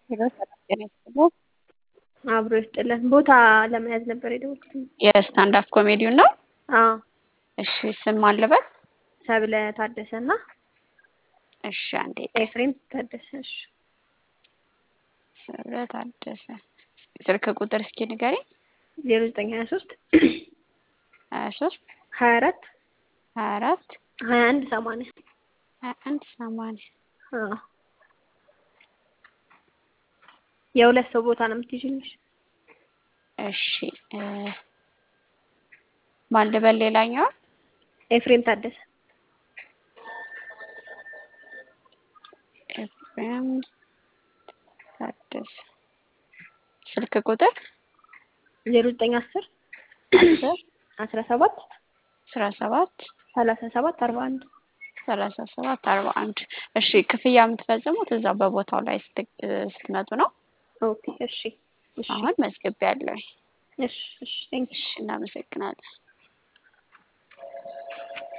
ሄሎ ሰላም ጤና ይስጥልኝ። አብሮ ይስጥልን። ቦታ ለመያዝ ነበር የደወልኩት። የስታንድ አፕ ኮሜዲውን ነው? አዎ እሺ ስም ማን ልበል? ሰብለ ታደሰ እና እሺ አንዴ ኤፍሬም ታደሰ። እሺ ሰብለ ታደሰ። ስልክ ቁጥር እስኪ ንገሪኝ። ዜሮ ዘጠኝ ሀያ ሶስት ሀያ ሶስት ሀያ አራት ሀያ አራት ሀያ አንድ ሰማንያ ሀያ አንድ ሰማንያ አዎ የሁለት ሰው ቦታ ነው የምትይዥልሽ? እሺ እ ማን ልበል ሌላኛዋ? ኤፍሬም ታደሰ። ኤፍሬም ታደሰ። ስልክ ቁጥር ዜሮ ዘጠኝ አስር አስር አስራ ሰባት አስራ ሰባት ሰላሳ ሰባት አርባ አንድ ሰላሳ ሰባት አርባ አንድ እሺ ክፍያ የምትፈጽሙት እዛ በቦታው ላይ ስት- ስትመጡ ነው? ኦኬ እሺ እሺ አሁን መዝግቤያለሁ። እሺ እሺ ቴንክ እሺ እናመሰግናለን።